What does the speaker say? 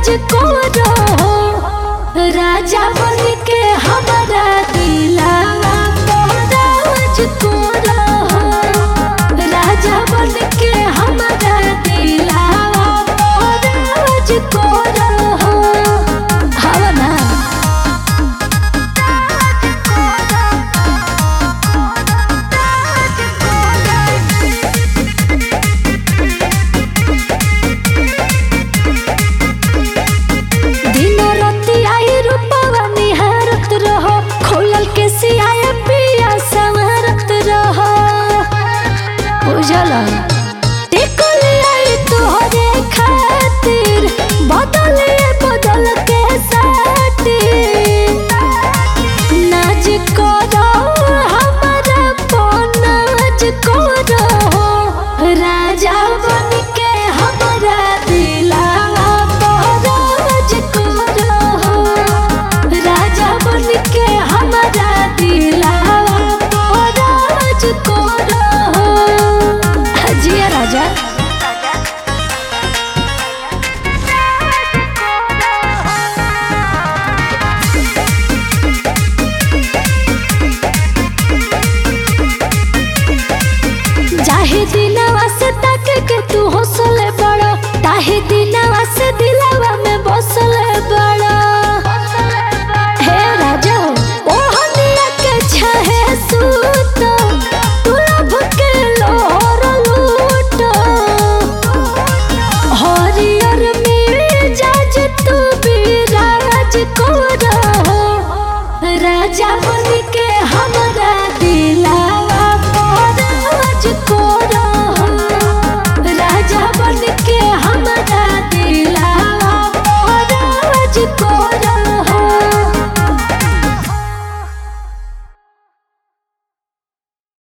राज को रहो राजा बन के हमारा दिलावा को राज को रहो राजा बन के हमारा दिलावा को राज को रहो हवा ना दिन राति आई रूपवा निहारत रहो खोलल के सियाए पिया संवरत रहो उजला टिकल आई तोहरे खातिर बदल